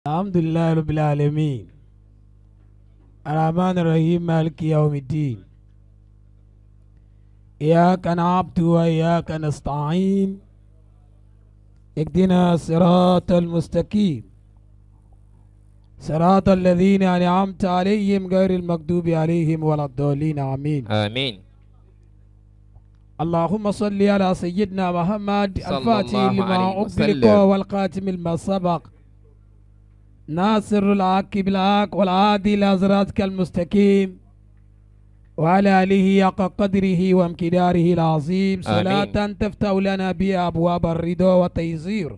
الحمد لله رب العالمين الرحمن الرحيم مالك يوم الدين إياك نعبد وإياك نستعين اهدنا الصراط المستقيم صراط الذين أنعمت عليهم غير المغضوب عليهم ولا الضالين آمين آمين اللهم صل على سيدنا محمد صلى الفاتح الله لما عليه أغلق وسلم. والقاتم لما سبق ناصر الحق بالحق والعادي إلى صراطك المستقيم وعلى آله حق قدره وامتداره العظيم صلاة تفتح لنا بها أبواب الرضا والتيسير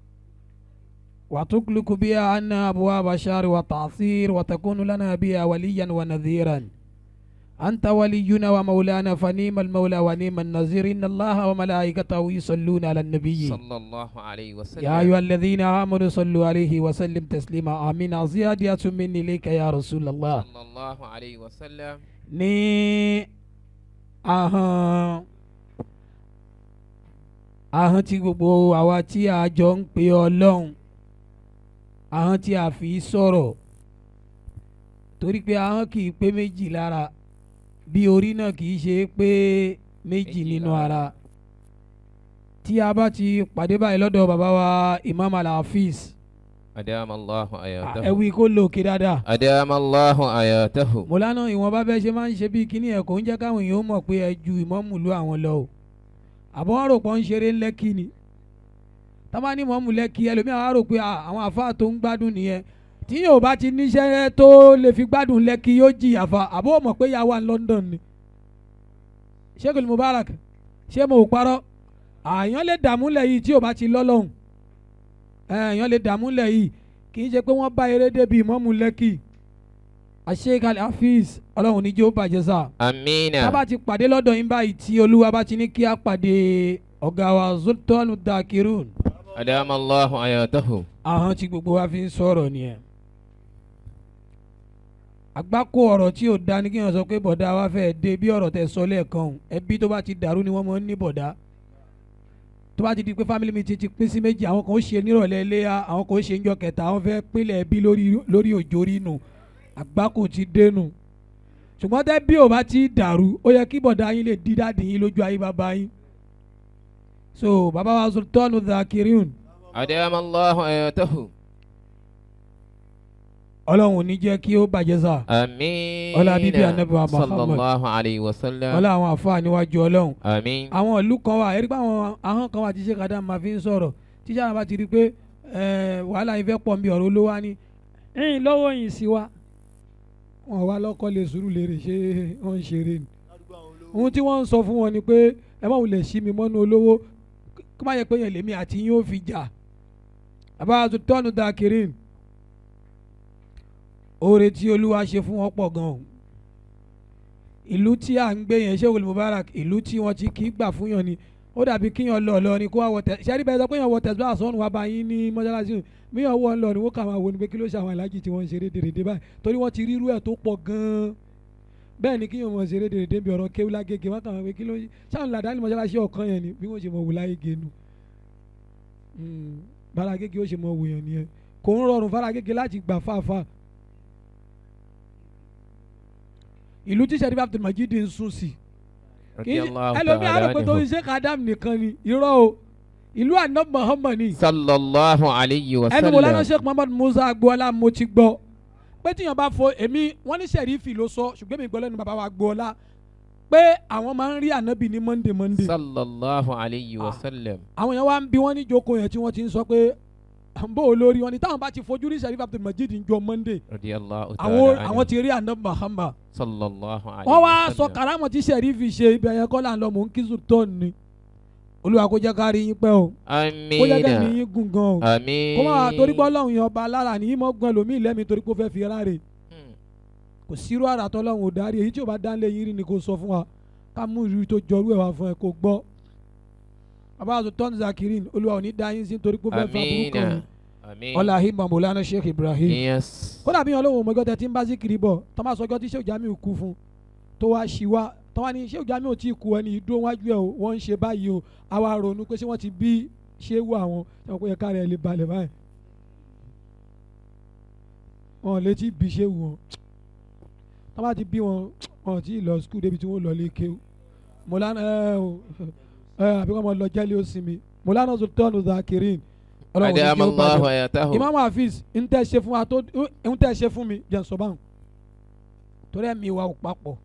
وتغلق بها عنا أبواب الشر والتعصير وتكون لنا بها وليا ونذيرا أنت ولينا ومولانا فنيم المولى ونيم النذير إن الله وملائكته يصلون على النبي صلى الله عليه وسلم يا أيها الذين آمنوا صلوا عليه وسلم تسليما آمين زيادة مني إليك يا رسول الله صلى الله عليه وسلم ní ahọ́n ahọ́n tí gbogbo àwa tí a jọ ń pe ọlọ́run ahọ́n tí a fi sọ̀rọ̀ torí pé ahọ́n kì í pé méjì lára bí orí náà kì í ṣe pé méjì Méjì nínú lára. ara tí a bá ti pàdé báyìí lọ́dọ̀ bàbá wa Imam Al-Hafiz أدام الله ẹ آياته wí kó lòkè dáadáa أدام الله آياته mọ̀lánà ìwọ̀nba bẹ́ẹ̀ ṣe máa ń ṣe bíi kíní ẹ̀ kò ń jẹ́ káwọn èèyàn mọ̀ pé ẹ ju ìmọ̀mù lu àwọn lọ o àbọ̀ wọn rò pé ń ṣeré lẹ́kì ni tábà ní ìmọ̀mù lẹ́kì ẹlòmíràn á rò pé à, àwọn àfáà tó ń gbádùn nìyẹn tí yóò bá ti níṣẹ́ tó lè fi gbádùn lẹ́kì yóò jìyà fa àbọ̀ mọ̀ pé yà wà ní London ni Sheikh Mubarak ṣé mo ò parọ́ àyàn lè dààmú lẹ̀ yìí tí ò bá ti lọ́lọ́hùn ẹ̀yàn lè dààmú lẹ̀ yìí kì í ṣe pé wọ́n bá eré débi ìmọ̀mù lẹ́kì Sheikh Al-Hafiz ọlọ́run ní jẹ́ ó bàjẹ́ sáà أمين tá a bá ti pàdé lọ́dọ̀ yín báyìí tí olúwa bá ti ní kí a pàdé ọ̀gá wa Sultan Dakirun أدام الله آياته ahọ́n tí gbogbo wa fi ń sọ̀rọ̀ nìyẹn. àgbákò ọ̀rọ̀ tí ò da ni kí wọ́n sọ pé bọ̀dá wa fẹ́ dé bí ọ̀rọ̀ tẹ sọ lẹ́ẹ̀kan ọ̀hún. ẹbí tó bá ti dàrú ni wọ́n mọ̀ ń ní bọ̀dá tó bá ti di pé family meeting ti pín sí méjì àwọn kan ó ṣe nírọ̀lẹ́ iléyà àwọn kan ó ṣe níjọ́ kẹta àwọn fẹ́ pínlẹ̀ ẹbí lórí lórí òjòrí nù àgbákò ti dénú ṣùgbọ́n tẹ́ bí ò bá ti dàrú ó yẹ kí bọ̀dá yín lè dí dáàdì yín lójú ayé bàbá yín so bàbá wa Sultan Dakirun أدام الله آياته ọlọ́run ò ní jẹ́ kí ó bàjẹ́ sá آمين Ọlá bíbí Ànábì wa صلى Muhammad. الله عليه وسلم ọlá àwọn àfáà níwájú ọlọ́run آمين àwọn ìlú kan wà ẹ̀rí pé àwọn ahọ́n kan wà tí ṣe kàdá máa fi ń sọ̀rọ̀ tíṣà náà bá ti rí i pé eh, wàhálà yìí fẹ́ pọ̀ nbí ọ̀rọ̀ olówó á ní ẹ̀yìn lọ́wọ́ yìí sí wa wọn wá lọ́kọ́ lè sùúrù lérè ṣé wọ́n ń ṣeré ni ohun tí wọ́n ń sọ fún wọn ni pé ẹ má wulẹ̀ sí mi mọ́nú olówó kó má yẹ pé yẹn lèmi àti yín ó fi jà àbá tọ́nu Dakirin oore tí olúwa ṣe fún wọn pọ̀ gan-an ìlú tí à ń gbé yẹn Sheikh Mubarak ìlú tí wọ́n ti kì í gbà fún yàn ni ó dàbí kíyàn lọ lọ ni kó wá wọ tẹ ṣẹ́rí bẹ́ẹ̀ sọ pé yàn wọ tẹ̀síwá àsọ̀nù wa bá yín ní mọ́ṣáláṣí míyàn wọ ń lọ ni wọ́n kà máa wo ni pé kí ló ṣe àwọn aláàjì tí wọ́n ń ṣeré dèrèdè báyìí torí wọ́n ti rí irú ẹ̀ tó pọ̀ gan-an bẹ́ẹ̀ ni kíyàn mọ̀ ṣeré dèrèdè bí ọ̀rọ̀ kéwú lágége wọ́n kà máa pé kí ló ṣáà làdá ní mọ́ṣáláṣí ọ̀kan yẹn ni bí wọ́n ṣe mọ̀ wò láyége nu Mm, bára gègé ó ṣe mọ̀ wò yẹn nìyẹn kò ń rọrùn fara gègé láti gbà fáfá ìlú tí Sharif Abdulmajid ń sùn sí kì í رضي ṣe الله ẹlòmíì تعالى àrò pé tó ń عنه ṣe kàdám nìkan ni irọ́ o ìlú àná Muhammad ni صلى الله عليه ẹnu mo lánàá وسلم Sheikh Muhammad Musa agboola mo ti gbọ́ pé tíyan bá fo èmi wọ́n ní sẹ̀rífì ló sọ ṣùgbọ́n mi gbọ́ lẹ́nu bàbá wa agboola pé àwọn máa ń rí ànábì ní Monday Monday صلى الله عليه Ah. وسلم àwọn yẹn wá ń bí wọ́n ní jókòó yẹn tí wọ́n ti ń sọ pé bó o lórí wọn ni táwọn bá ti fojú rí Sharif Abdulmajid ń jọ Monday رضي الله àwọn تعالى àwọn عنه ti rí ànábì Muhammad صلى الله عليه wọ́n wá sọ وسلم karamọ̀ tí sẹ̀rífì ṣe ibẹ̀ yẹn kọ́ là ń lọ mò ń kí sultan ni olúwa kó jẹ́ ká rí yín pẹ́ o kó jẹ́ kẹ́mi آمين yín gùn gan o آمين kó má torí pé ọlọ́run yẹn ọba alára ní ìmọ̀ gan lómi lẹ́mi torí pé ó fẹ́ fi ráre Hmm. kò sírú àrà tọ́lọ́run ò darí èyí tí ò bá dánlé yín rí ni kò sọ fún wa ká mú ìrírí tó jọrú ẹ̀ wá fún ẹ kó gbọ́ bàbá sultan zakirin olúwa ò ní dá yín sí torí pé ó fẹ́ fa burúkú kan آمين yín آمين ọlá ahimma maulana sheikh ibrahim yes kódà bí ọlọ́run ọmọgọ́ tẹ ti ń bá síkiri bọ̀ tọ́ máa sọjọ́ tí sheikh jamiu kú fún tó wá ṣí wá tọ́ wá ní sheikh jamiu tí kú ẹni dúró wájú ẹ̀ o wọ́n ń ṣe báyìí o àwa ronú pé ṣé wọ́n ti bí ṣé wù àwọn ṣé wọ́n kó yẹ káàrẹ̀ ẹ̀ lè balẹ̀ báyìí wọn ò létí bí ṣé wù wọn tó bá ti bí wọn wọn ò tí ì lọ skul débi tí wọn lọ lé kéwù mọlánà ẹ o ẹ àbí wọn máa lọ jẹ́lé ó sinmi mọlánà sultan zakirin ọlọ́run ní أدام kí ó الله bàjẹ́ حياته imam hafiz ń tẹ́ ṣe fún wa tó ń tẹ́ ṣe fún mi jẹ́ n sọ báwọn torí ẹ̀mí wa ò papọ̀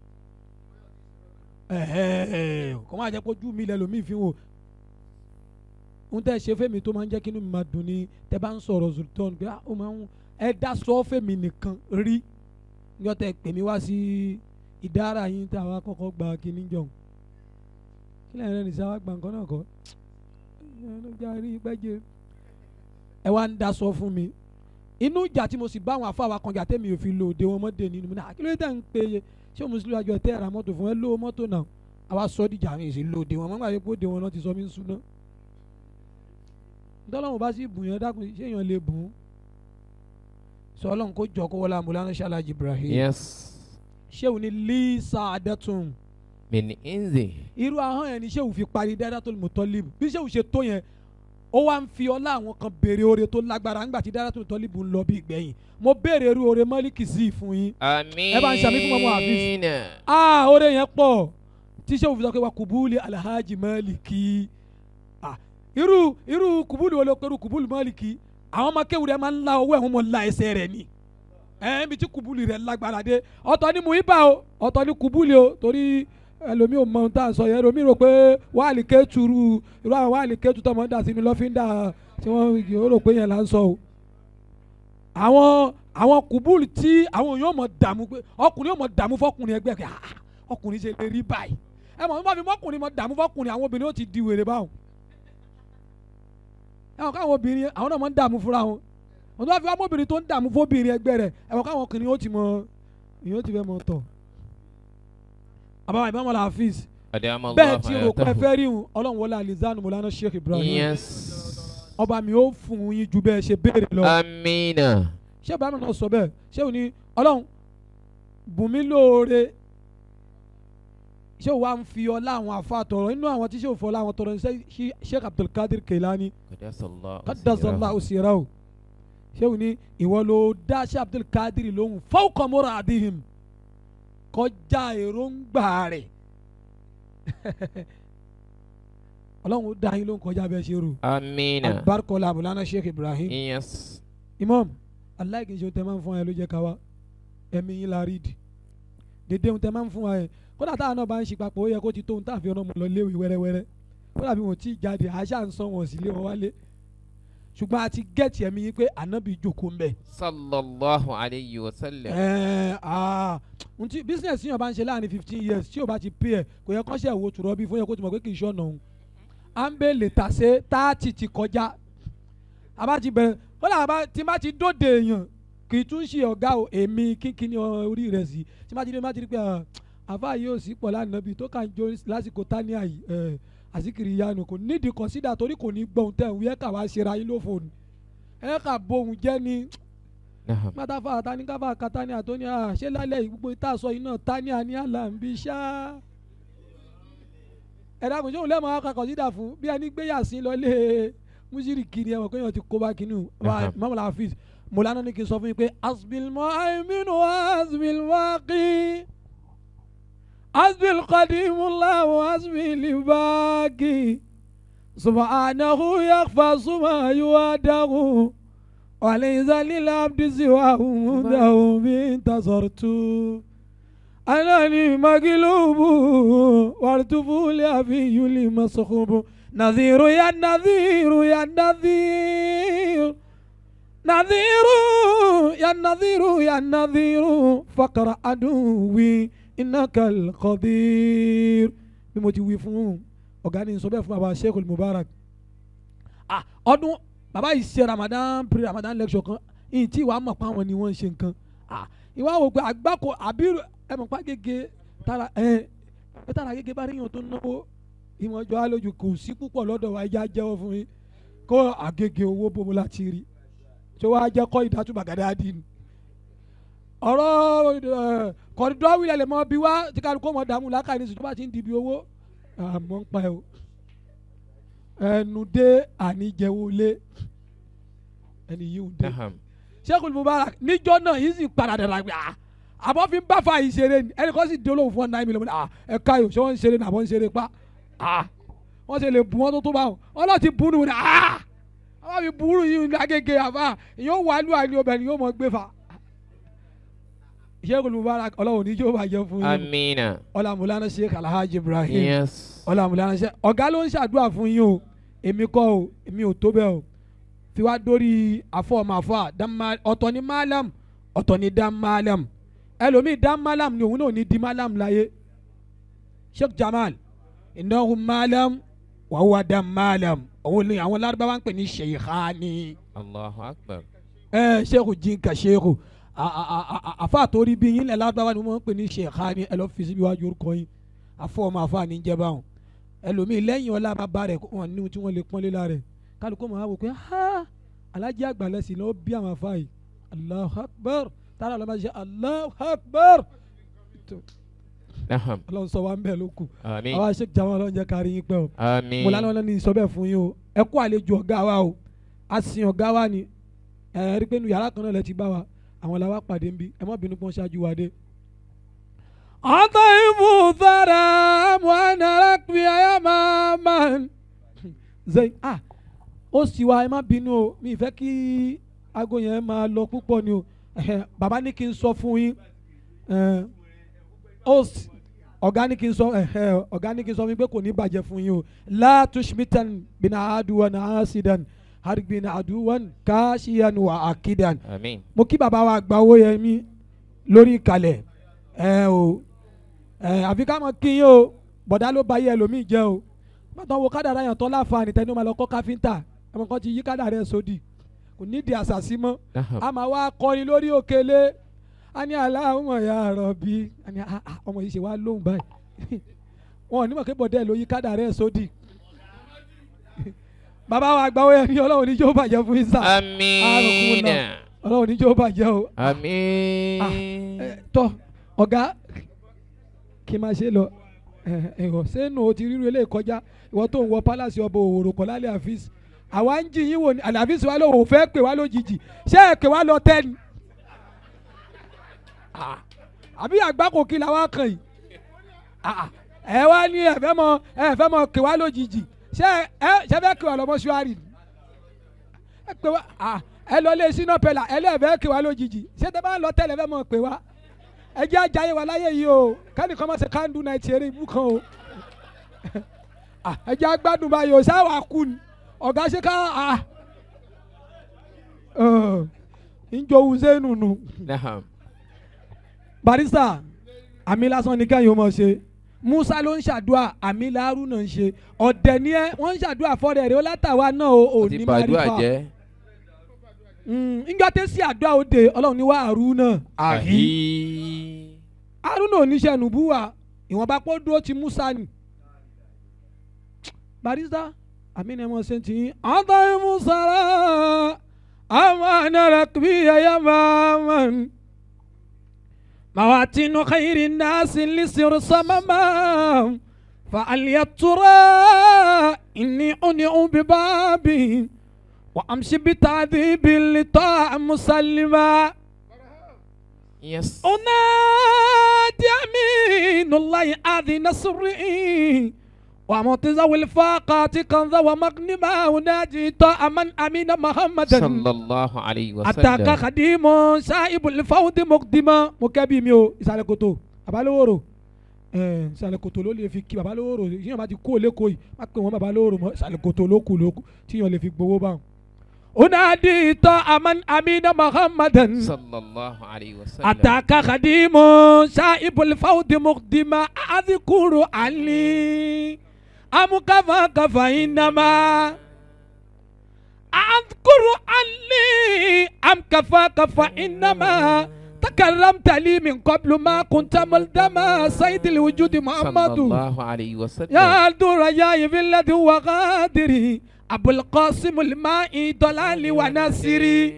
ẹ̀hẹ́ kò máa jẹ́ pé ojú mi lẹ́lòmíì fi wò ń tẹ́ ṣe fẹ́mi tó máa ń jẹ́ kí inú mi máa dùn ní tẹ́ bá ń sọ̀rọ̀ sultan pé ah, ó máa ń ẹ dá sọ fẹ́mi nìkan rí níjọ́ tẹ́ pè mí wá sí ìdára yín tá a wá kọ́kọ́ gba kíní jọ̀hún kí lẹ́yìn rẹ̀ nìṣẹ́ wá gba nǹkan náà kọ́ ẹ ló jáde pẹ́jẹ́ ẹ wá ń daṣọ fún mi inú ìjà tí mo sì bá àwọn afáwa kan jà tẹ́mi ò fi lo òde wọn mọ́dé nínú mi náà kí ló dé tẹ̀ ń pe ṣé mùsùlùmí àjọ tẹ́ ẹ̀rà mọ́tò fún ẹ lówó mọ́tò náà àwa sọ dìjà mi sì lo òde wọn mọ́gbà yẹn pé òde wọn náà ti sọ mí ń súná ntọ́lọ́run bá sì bùn yẹn dákun ṣé èèyàn lè bùn ún sọ ọlọ́run kó jọ kó wọlé amúlánà ṣáláàjì Ibrahim Yes ṣéwù ní lisa adẹ́tun من إنزه irú ahọ́n yẹn ni ṣéwù fi parí Daratul Mutallib bí ṣéwù ṣe tó yẹn ó wá ń fi ọlá àwọn kan béèrè oore tó lágbára ńgbà tí Daratul Mutallib ń lọ bí ìgbẹ̀yìn mo béèrè irú oore mọ́líkì sí fún yín آمين bá ń ṣàmì fún mọ́mọ́ Hafiz. ah oore yẹn pọ̀ tí ṣéwù fi sọ pé wa kùbúlì alhaji mọ́líkì ah irú irú kùbúlì wo ló pẹ̀lú kùbúlì mọ́líkì àwọn ọmọ kéwù rẹ̀ máa ń la owó ẹ̀ wọ́n mọ̀ la ẹsẹ̀ rẹ̀ ni ẹ̀ ń bi tí kùbúlì rẹ̀ lágbára dé ọ̀tọ̀ ni muhiba o ọ̀tọ̀ ni kùbúlì o torí ẹlòmíì ò mọ ohun tá à ń sọ yẹn ẹlòmíì rò pé wàhálì kéétùrú irú àwọn wàhálì kéétù tó máa ń dà sínú lọ́fíńdà tí wọ́n yóò rò pé yẹn là ń sọ o. àwọn àwọn kùbúlì tí àwọn èèyàn mọ̀ dààmú pé ọkùnrin yóò mọ̀ dààmú fọkùnrin ẹgbẹ́ kẹ́ ah ọkùnrin ṣe lè rí báyìí ẹ mọ̀ nípa fi mọ́kùnrin mọ̀ dààmú fọkùnrin àwọn obìnrin ó ti di wèrè báwọn. ẹ mọ̀ káwọn obìnrin àwọn náà mọ̀ ń dààmú fúnra wọn wọn tó bá fi wá mọ́bìnrin tó ń dààmú fóbìnrin ẹgbẹ́ rẹ̀ ẹ mọ̀ káwọn ọkùnrin ó ti mọ ìyẹn ó ti fẹ́ mọ tọ̀ àbáwá ìbámu Hafiz أدام الله bẹ́ẹ̀ tí rò pé حياته fẹ́ rí hun ọlọ́run wọlé alizanu mọ̀lánà Sheikh Ibrahim Yes ọba mi ó fún yín ju bẹ́ẹ̀ ṣe béèrè lọ آمين Sheikh Ibrahim náà sọ bẹ́ẹ̀ ṣé o ní ọlọ́run bùnmí lóore ṣé o wá ń fi ọlá àwọn afa tọrọ inú àwọn tí ṣé o fọlá àwọn tọrọ ní ṣe Sheikh Abdulkadir Keilani قدس الله kadasala سيره. osira o ṣé o ní ìwọ ló dá Sheikh Abdulkadir lóhùn fawqa muradihim kọjá èròǹgbà rẹ̀ ọlọ́run ó dá yín lóhùn kọjá bẹ́ẹ̀ ṣe rò آمين alibarikola abulana Sheikh Ibrahim Yes imam aláìkí ṣe o tẹ máa ń fún wa yẹn ló jẹ ká wa ẹ̀mí yín la rí di dédé ohun tẹ máa ń fún wa yẹn kódà táwọn náà bá ń ṣe papọ̀ ó yẹ kó ti tó ohun táàfin ọ̀nà mọ̀ lọ léwu wẹ́rẹ́wẹ́rẹ́ kódà bí wọn ò tí ì jáde àṣà ń san wọn sí lé wọn wálé ṣùgbọ́n a ti gẹ̀ẹ́tì ẹ̀mí yín pé ànábì jókòó ń bẹ̀. صلى الله عليه وسلم ẹ̀ẹ́ aa ohun tí business yíyan bá ń ṣe láàrin fifteen years tí o bá ti pay ẹ̀ kò yẹ kọ́ṣẹ́ ìwò tùrọ̀ bí fún yẹ kó ti mọ̀ pé kì í ṣọ̀nà òun à ń bẹ̀ lè tà sé táàtì ti kọjá àbá ti bẹ̀rẹ̀ kódà àbá tí má ti dóde èèyàn kì í tún ṣe ọ̀gá o èmi kínkínní orí rẹ̀ sí tí má ti dé má ti rí pé ah, àfa yìí ò sí pọ̀ lánàá bíi tó kàn jó lásìkò tania yìí ẹ̀ àsìkiri yanu kò nídìí consider torí kò ní gbọ́n tẹ̀ ń wí ẹ̀ kà wá ṣera yín ló fò ní ẹ̀ kà bóun jẹ́ ni نعم pátáfà táníkàfà katania tó ní à ṣé lálẹ́ yìí gbogbo ìta sọ iná tania ní àlàǹbí ṣá. ẹ̀dá kò sóhun lẹ́mọ̀ aka kọ̀sídà fún bí ẹni gbé yàsín lọlé mùsírì kiri ẹ̀wọ̀n kéèyàn ti kó bá kínú wa mọ́mọ́lá hafiz mọ̀lánà ní kí n sọ fún yín pé asbil mọ́ àìmínú asbil wákì asbil qadimulahu asbil báàkì subhanahu yakhfa suma yuwadahu. وليس للعبد سواه مده انتصرت أنني مغلوب والطفول أبي لمصخوب نذير يا نذير يا نذير نذير يا نذير يا نذير فقر عدوي إنك القدير bí mo ti wí fún ọ̀gá ni sọ bẹ́ẹ̀ fún baba Sheikh Mubarak ah ọdún bàbá yìí ṣe ramadan pre ramadan lecture kan ìyìn tí ìwà mọ̀ pé àwọn ni wọ́n ń ṣe nǹkan ah ìwà wò pé àgbákò àbí ẹ mọ̀ pé gègé tara ẹ ẹ tara gègé bá ríyàn tó náwó ìwọ̀n ọjọ́ alójú kò sí púpọ̀ lọ́dọ̀ wa ẹja jẹ́wọ́ fún yín kó àgègè owó bomo láti rí tó wàá jẹ́ kọ́ ìdátúbà gàdá dín ní. ọ̀rọ̀ kọ̀dọ̀ wílẹ̀ lè mọ bí wá tí kálukú mọ̀ dààmú lákàrí ní bá ti ń dibi owó àmọ́ ń pa ẹ̀ o ẹnu dé àníjẹwọlé ẹni yìí ń dé نعم Sheikh Mubarak níjọ́ náà yìí sì padà dàgbà pé ah àbọ̀ fi ń bá fa yìí ṣeré ni ẹnì kan sì di olóhùn fún ọ náà mílíọ̀nù ah ẹ ká yòó ṣé wọ́n ń ṣeré ní àbọ̀ ń ṣeré pa ah wọ́n ṣe lè bu wọn tó tó bá wọn wọn náà ti bu nù ní ah àwọn fi burú yìí ní agége àbá yóò wà lù àìní obìnrin yóò mọ gbé fa Sheikh Mubarak ọlọ́run ní yóò bàjẹ́ fún yín Amina. ọlámúlánà Sheikh Alhaji Ibrahim Yes. ọlámúlánà Sheikh ọ̀gá ló ń ṣàdúrà fún yín o èmi kọ́ o èmi ò tó bẹ́ẹ̀ o fi wá dórí afọ́ọ̀màfà ọ̀tọ̀ ni malam ọ̀tọ̀ ni dam malam ẹlòmíì dam malam ni òun náà ní di malam láyé Sheikh Jamal innahu malam wa huwa dam malam òun ni àwọn lárúbáwá ń pè ní sheikhani Allahu akbar. ẹ Sheikh jinka Sheikh àfa àtòrí bí yín lẹ lárúbáwá ni wọ́n ń pè ní sheikhani ẹ lọ fi síbi wájú orúkọ yín afọ́ọ̀màfà ní jẹ́ báwọn ẹlòmíì lẹ́yìn ọlá bàbá rẹ̀ wọn ní tí wọ́n lè pọ́nlé lára rẹ̀ kálukú máa wò pé ha alájí àgbàlẹ̀ sí ló bí àwọn afá yìí Allahu Akbar tààrà lọ́ba ṣe Allahu Akbar tó Naham. ọlọ́run sọ wa ń bẹ̀ ló kù Amin. àwa ṣe jàmọ́ ọlọ́run jẹ́ kárí yín pẹ́ o Amin. mo lánàá ní sọ bẹ́ẹ̀ fún yín o ẹ kú àlejò ọ̀gá wa o a sin ọ̀gá wa ni ẹ rí pé nu yàrá kan náà lẹ ti bá wa àwọn làwa pàdé ń bí ẹ má bínú pọ́n ṣáájú wa dé. ọ̀tọ̀ ìfù sára muhanarak bí ayá máa máa zayn ah ó sì wá ẹ má bínú o mi ì fẹ́ kí aago yẹn máa lọ púpọ̀ ni o ẹ̀hẹ̀, bàbá ní kí n sọ fún yín ẹ̀, ó sì- ọ̀gá ní kí n sọ ẹ̀hẹ̀, ọ̀gá ní kí n sọ fún yín pé kò ní bàjẹ́ fún yín o la tushmitan bina aduwan asidan harbin aduwan kashiyan wa akidan Amin. mo kí bàbá wa gba owó yẹn mi lórí ìkàlẹ̀ ẹ o ẹ àfi ká mọ kí yín o bọ̀dá ló ba yẹ ẹlòmíì jẹ́ o bàtà wo kádàrá yàn tọ́ láǹfààní tẹni ó máa lọ kọ́ káfíńtà ẹ̀mọ̀ kan ti yí kádàrá ẹ̀ sódì kò nídìí àṣàṣì mọ́ Naham. a máa wá kọrin lórí òkèlè a ní aláwọ̀ ya rọ̀bì a ní ah, ah, ọmọ yìí ṣe wá lóhùn báyìí wọn ò ní mọ̀ pé bọ̀dá ẹ̀ ló yí kádàrá ẹ̀ sódì bàbá wa gba owó yẹn ní ọlọ́run ní yóò bàjẹ́ fún yín sá Amina. ọlọ́run ní yóò bàjẹ́ o Amin. ẹ, tọ ọ̀gá kí n máa ṣe lọ ẹ, ẹ̀họ̀ sẹ́nu o ti ríru eléyìí kọjá ìwọ tó ń wọ pálásì ọba òwòrò kọ́ lálẹ́ àfíìsì àwa ń jì yín wò ní àlẹ́ àfíìsì wa ló wò fẹ́ pè wá lójijì ṣé ẹ pè wá lọ tẹ́ni Ah, àbí àgbákò kí la wá kàn yìí Ah, ẹ wá ní ẹ fẹ́ mọ ẹ fẹ́ mọ pè wá lójijì ṣé ẹ ṣe fẹ́ pè wá lọ mọ́ṣúárì ni ẹ pè wá ah, ẹ lọ lé sínú pẹ̀lá ẹ lẹ́ẹ̀fẹ́ pè wá lójijì ṣé tẹ bá ń lọ tẹ́lẹ̀ fẹ́ mọ pè wá ẹ jẹ́ ajáyé wa láyé yìí o kẹ́nìkan má ṣe kándú náà ti eré ibú kan o Ah, ẹ jẹ́ agbádùn báyìí o sáwà kú ni ọ̀gá ṣe ká ah, ọ̀, ń jowú sẹ́nu nù Naham. barista àmì lásán ni kẹ́yìn ó mọ̀ ṣe musa ló ń ṣàdúrà àmì làárù náà ń ṣe ọ̀dẹ̀ ni ẹ wọ́n ń ṣàdúrà fọ́ọ̀rẹ́ rẹ ó látàwa náà o ò Ti ní bàdúrà máa rí jẹ́. fa njọ́ tẹ́ sí àdúrà òde ọlọ́run ní wá àrú náà àhí Ahi. àrú náà oníṣẹ́ nùbúwà ìwọ̀nba pọ́ dúró ti musa ni barista àmì ni ẹ mọ̀ ṣe ti yín ọ̀tọ̀ ìmúsàrà àwọn ànàrà kìí ẹ̀yà máa ń. مواتين خير الناس لسر صمما فعلي ترى إني أنع ببابي وأمشي بتعذيب لطاع مسلما Yes. أنادي أمين الله آذي نصري ومعتزة الفاقات كنذا ومغنما أنادي طاع من أمين محمدا Sallallahu alayhi wa ataka sallam. kadimu saibu lifawudi mukdima mo kẹ́bi mi o ìsàlẹ̀ kòtò babalówóró ẹ̀ẹ́n ìsàlẹ̀ kòtò ló lè fi kí babalówóró yíyan bá ti kó lẹ́kọ̀ọ́ yìí má pè wọ́n babalówóró mọ́ ìsàlẹ̀ kòtò ló kù ló kù tíyan lè fi gbowó báwọn. unadi tọ́ aman amina muhammadan Sallallahu alayhi wa sallam. ataka kadimu saibu lifawudi mukdima adikuru ali amukafa kafa inama. أذكر عني أم كفاك فإنما تكرمت لي من قبل ما كنت ملزما سيد الوجود محمد Sallallahu alayhi wa sallam. يا الدور يا في الذي هو غادري أبو القاسم الماء ضلالي وناصري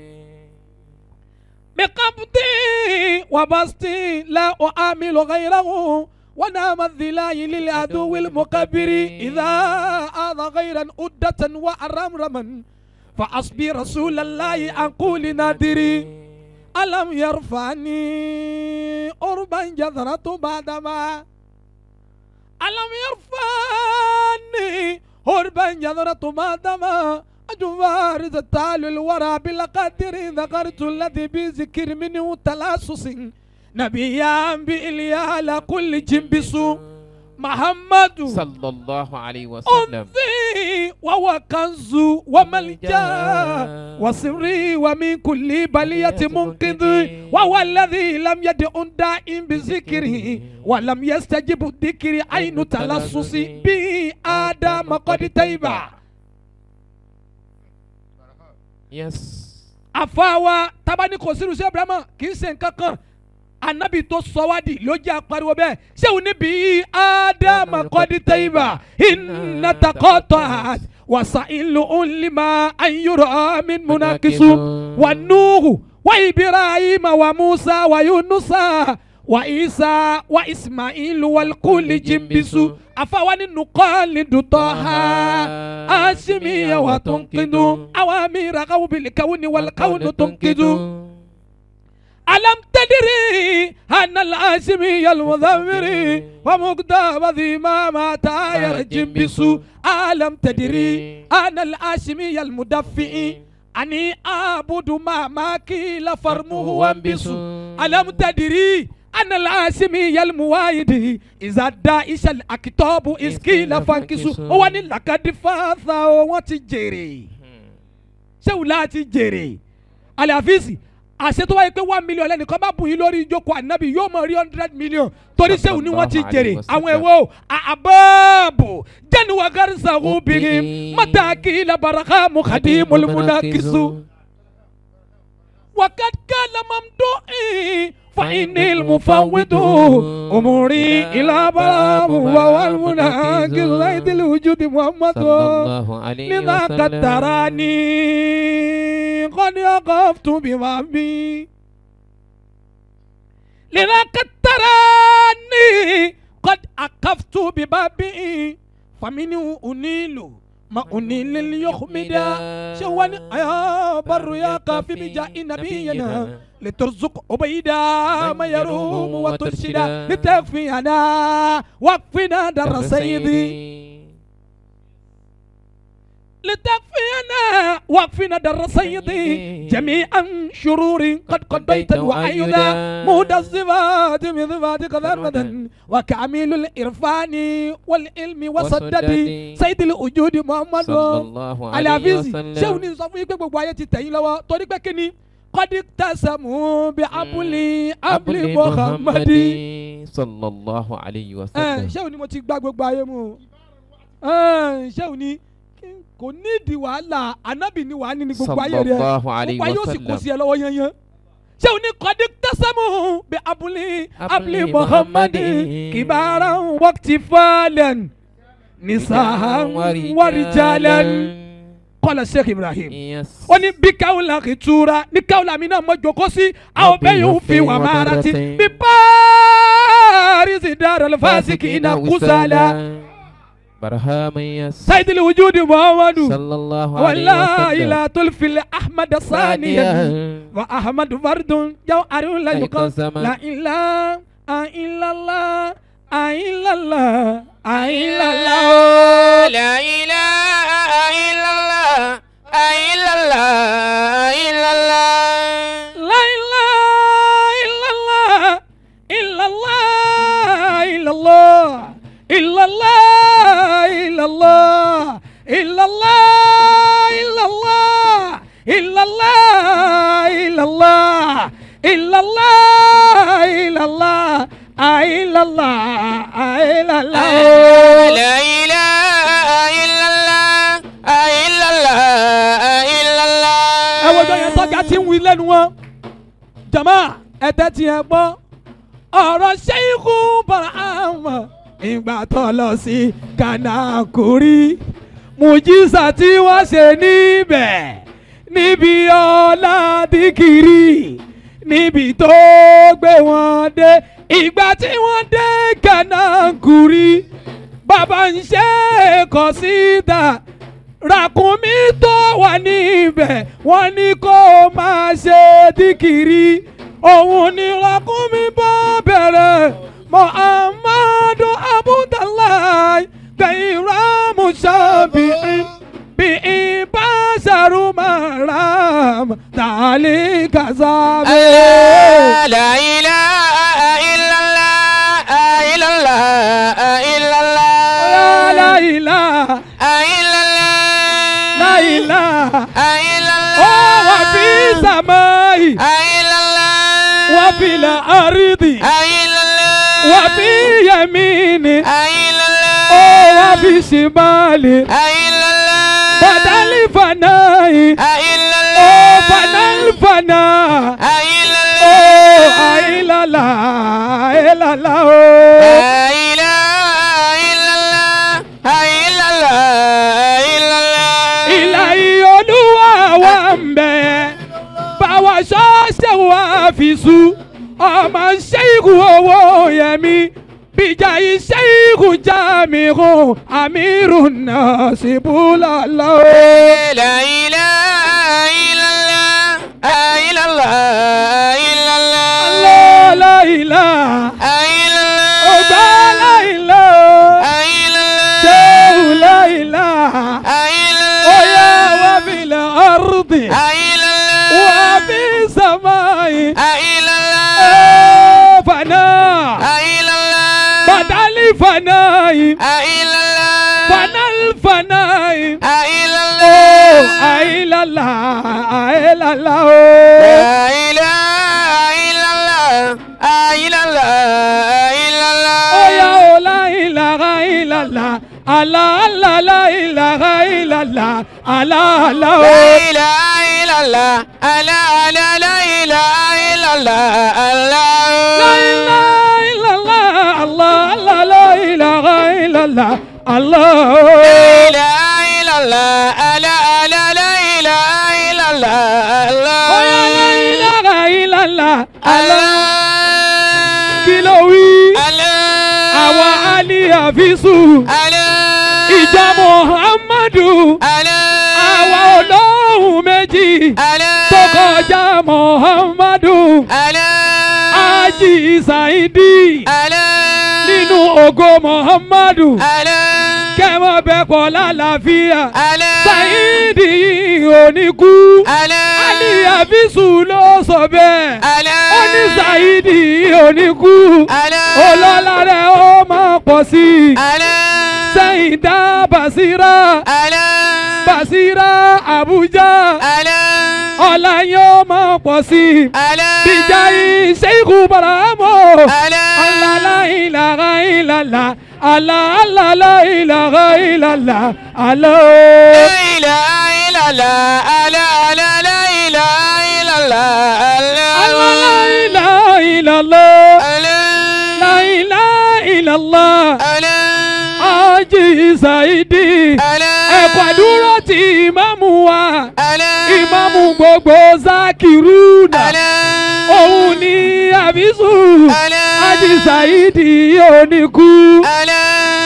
بقبضي وبسطي لا أعامل غيره ونام الذلاي للعدو المكبر إذا آذى غيرا أدة وأرمرما فأصبي رسول الله عن قول نادري ألم يرفعني أربا جذرة بعدما ألم يرفعني أربا جذرة بعدما أجوار تال الورى بالقدر ذكرت الذي بذكر منه تلاسس نبيا بإليا على كل جنبس محمد صلى الله عليه وسلم أنثي وهو كنز وملجا وسري ومن كل بلية منقذ وهو الذي لم يدع دائم بذكره ولم يستجب الذكر عين تلصص به آدم قد تيبا yes àfàwà tabani kò sínú sí abrahamu kì í ṣe nǹkan kan anabi tó sọ wá di ló jẹ́ apariwo bẹ́ẹ̀ ṣéun níbi ádámà kọ́dí tẹ́yìnbà iná takọ́tọ̀ wàsà ìlú ńlímà ayúrọ̀ min munakisu wà núhù wà ibrahima wà musa wà yunusa wà isa wà ismailu wà kúlì jimbisu àfàwà nínú kọ́ọ̀lì dùtọ̀ ha. asimiya wa tunkidu awamira kawubili kawuni wal kawunu tunkidu alam tadiri anna al-asimiya al-mudhammiri wa muqdama dhima ma tayar jimbisu alam tadiri anna al-asimiya al-mudaffi'i ani abudu ma ma kila farmuhu wambisu alam tadiri أنا العاصمي الموايد إذا داعش الأكتاب إسكيل فانكسو هو أن لقد فاثا وتجري ṣé wò láti jèrè àlàfíìsì àṣẹ tó wáyé pé one million lẹ́nìkan bá bùn yín lórí ìjókòó ànábì yóò mọ̀ rí hundred million torí ṣéwù ni wọ́n ti jèrè àwọn ẹ̀wọ́ àbáàbò jẹ́ni wà gàrísà obìnrin mọ́tàkì labaraka mukadi mọ̀lẹ́múnà وقد كان ممدوحي فإني المفوض أموري إلى بلام وهو المناقض زيد الوجود محمد صلى الله عليه لذا قد وسلم تراني قد وقفت ببابي لذا قد تراني قد أقفت ببابي فمنه أنيل ما أنيل ليخمد شواني يا بر يا كافي بجاء نبينا لترزق عبيدا ما يروم وترشدا لتكفينا وقفنا در سيدي لتكفينا وقفنا در سيدي جميعا شرور قد قضيت وأيضا مهد الصفات من صفاتك ذرة وكامل الإرفان والعلم والصدد سيد الوجود محمد صلى الله عليه aláfíìsì ṣé òun وسلم ní sọ fún yín pé gbogbo ayé ti tẹ̀yìn lọ́wọ́ torí pé kíni kọ́dí tẹ̀sánmù bí abúlé abúlé muhammadi. صلى الله عليه ẹ وسلم ṣé òun ni mo ti gbá gbogbo ayé mu o ẹ ṣé òun ni kí- kò nídìí wàhálà anábì ni wàá ní ní gbogbo ayé صلى rẹ الله عليه gbogbo ayé ó sì kó وسلم sí ẹ lọ́wọ́ yẹnyẹn ṣé òun ni kọ́dí tẹ̀sánmù bí abúlé abúlé Abúlé muhammadi Muhammadi. kìbára wọ́kìtì fàlẹ́n nisahan wàrìjàlẹ́n kọ́lá sheikh ibrahim Yes. ó ní bí káwùlà kì í túra ní káwùlà mi náà mọ jòkó sí àwọn bẹ́ẹ̀ yóò fi wà máa ra ti bí paarisi dára lọ fásitì iná kúsàlà برهام يس sayidili wujudi muhammadu صلى الله عليه wàlá وسلم ilà tulfil ahmad saniya ثانيا wa ahmad fardun jaw arun la yukan قسما la ilà ayilala ayilala ayilala لا إله إلا الله إلا الله إلا الله la ilaha illallah illallah illallah illallah illallah illallah illallah illallah illallah illallah illallah illallah illallah لا إله إلا الله إلا الله إلا الله ẹ wo ọjọ́ yẹn tọ́jà tí ń wí lẹ́nu wọn jama ẹ̀tẹ́ ti ẹ̀ gbọ́ ọ̀rọ̀ ṣẹ́yìnkù barahama ìgbà tó lọ sí kanakuri mùjísà tí wọ́n ṣe níbẹ̀ níbi ọlá dìkìrì níbi tó gbé wọn dé ìgbà tí wọ́n dé kanakuri bàbá ń ṣe kọ síta ràkúnmí tó wà níbẹ̀ wọ́n ní kó máa ṣe díkìrì òun ni ràkúnmí bá bẹ̀rẹ̀ muhammadu abudulayi gbẹ̀yìnrà musabi'in bí ìbáṣẹ̀rù maram tàlí kazabe. لا إله إلا الله إلا الله إلا الله la ilaha إلا الله la ilaha. إلا الله ó wà fi sàmáì إلا الله wà fi la àrídì إلا الله wà fi yamini إلا الله ó wà fi ṣìmáàlì إلا الله bàdálì fanáì إلا ó الله fanálì faná إلا ó الله àìlàlà àìlàlà ó. لا إله إلا الله إلا الله إلا الله ìlà ìyọlúwà wà ń bẹ̀ báwa ṣọ́ọ̀ṣẹ̀ wà fi sú ọmọ ṣẹ́yìkù owó yẹmi bíjà iṣẹ́ ìkù já mi hàn àmírù náà sì búlọ̀ lọ. لا إله إلا الله إلا الله إلا الله láìlá إلا الله ọgbà láìlá إلا الله ṣéwù láìlá إلا ọyá الله wà fìlà ọ̀rùdì إلا wà الله fi sàmáì إلا الله ẹ̀ fànà. إلا الله بدل فناي إلا الله فنا الفناي إلا أوه الله أي لا لا أي لا لا لا إله إلا الله إلا الله إلا الله أوه يا أوه لا إله إلا الله الله الله لا إله إلا الله الله لا الله إله إلا الله ألا ألا لا إله إلا الله الله لا إله إلا الله الله الله لا إله إلا الله الله لا إله إلا الله ألا ألا لا إله إلا الله الله أوه يا لا إله إلا الله الله الله كيلوي الله àwa ali àfisù الله ìjọ muhammadu الله àwa olóhùn méjì الله tó kọjá muhammadu الله ají saidi nínú nínú ògo muhammadu alẹ́ kẹmọ bẹ pọ lálàáfíà alẹ́ saidi oníkú alẹ́ ali àfisù ló sọ bẹ́ẹ̀ alẹ́ ó ní saidi oníkú alẹ́ ọlọ́lá rẹ̀ ó máa pọ̀ sí i alẹ́ sẹ́yìn dá basira alẹ́ basira abuja alẹ́ ọ̀la yóò máa pọ̀ sí i alẹ́ bíjà ìṣèkú bàrámọ̀ alẹ́ alala ilaha ilala ala alala ilaha ilala ala ilà ilàlá alẹ́ alẹ́ alẹ́ ilà ilàlá alẹ́ alala ilaha ilala alẹ́ la ilaha ilala alẹ́ ají saidi alẹ́ ẹ̀kọ́ dúró ti ìmáàmù wa alẹ́ ìmáàmù gbogbo zakiruna alẹ́ òun ni àbísù alẹ́ ají saidi oníkú alẹ́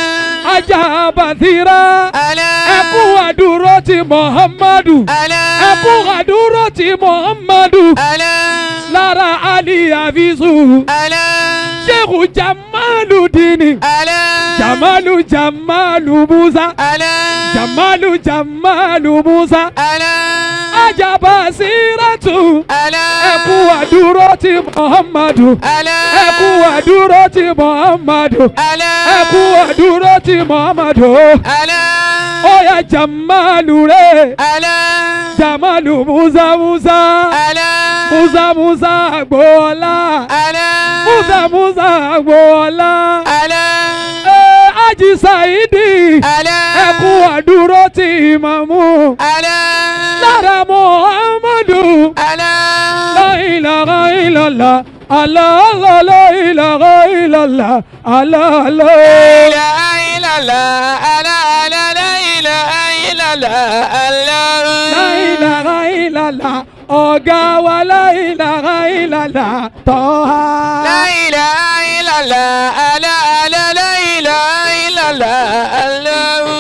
ajá bàtírà alẹ́ ẹkú àdúró ti muhammadu alẹ́ ẹkú àdúró ti muhammadu alẹ́ lára ali àbísù alẹ́ sheikh jamalu dini alẹ́ jamalu jamalu musa alẹ́ jamalu jamalu musa alẹ́ ajá bàtíràtù alẹ́ ẹkú àdúró ti muhammadu alẹ́ ẹkú àdúró ti muhammadu alẹ́ ẹkú àdúró ti muhammadu alẹ́ oya jamalu re alẹ́ jamalu musa musa alẹ́ musa musa agboola alẹ́ musa musa agboola alẹ́ ee aji saidi alẹ́ ẹkú àdúró ti imamu alẹ́ lára muhammadu alẹ́ la ilaha illallah allah allah la ilaha illallah allah allah. ilà ilàlá alẹ́ alẹ́ alẹ́ ilà ilàlá alẹ́ La ilaha illallah ọ̀gá wa la ilaha illallah tọ́ha. La ilaha illallah, ala ala la ilaha illallah, Allah. kó má lọ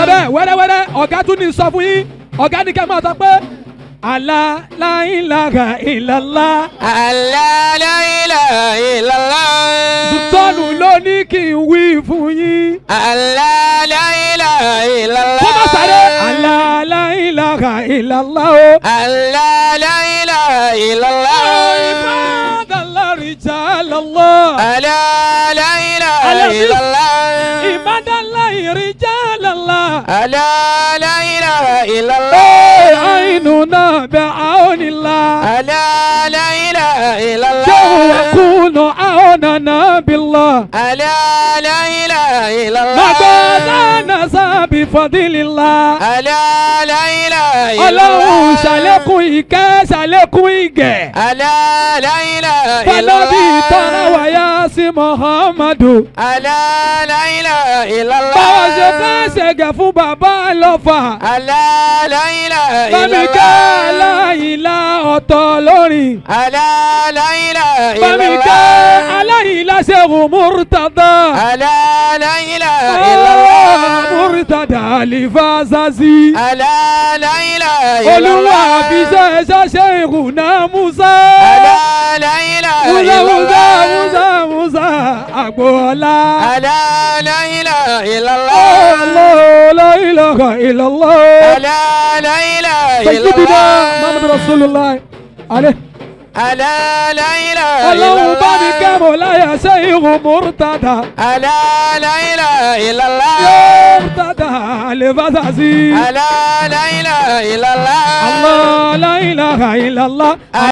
wẹ́rẹ́wẹ́rẹ́ wẹ́rẹ́wẹ́rẹ́ ọ̀gá tún ní sọ fún yín ọ̀gá ní kẹ́ máa sọ pé àlá láìlága ìlàlá Allah la ilaha illallah. sùtọ́nù ló ní kí n wí fún yín Allah la ilaha illallah. kó má sáré àlá láìlága ìlàlá o. Allah la ilaha illallah. ìbádàlá rìjàlálọ́ Allah la ilaha Allah- illallah. ìbádàlá ìrìjàlálá. Allah la ilaha illallah. àìnù náà bẹ àwọn ìlà. Allah la ilaha illallah. شو يكون عوننا بالله Allah la ilaha illallah. مقادنا بفضل الله Allah la ilaha ọlọ́run illallah. ṣàlékún ìkẹ́ ṣàlékún ìgẹ̀ Allah la ilaha fọlọ́bí tọ́lá illallah. wáyá sí muhammadu Allah la ilaha illallah. báwo ṣe fẹ́ ṣẹ̀gẹ̀ fún bàbá lọ́fà Allah la ilaha bámi ká illallah. aláìlá ọ̀tọ̀ lórin Allah la ilaha bámi ká illallah. aláìlá ṣẹ́gun múrtàdá Allah la ilaha illallah. múrtàdá àlìfáàsásí. Allah la ilaha olúwa illallah. àfiṣẹ́ ṣáṣẹ́ ìrùnà musa Allah la ilaha musa musa illallah. musa musa àgbọ̀ọ́lá. Allah la ilaha illallah. Allah la ilaha illallah. Allah la ilaha sayyidina illallah. muhammadu rasulillah alẹ́. Allah la ilaha ọlọ́run bá mi illallah. kẹ́mọ̀ láyà ṣe ìhùn múrtàdà. Allah la ilaha illallah. múrtàdà àlefàṣàṣì. Allah la ilaha illallah. Allah la ilaha illallah.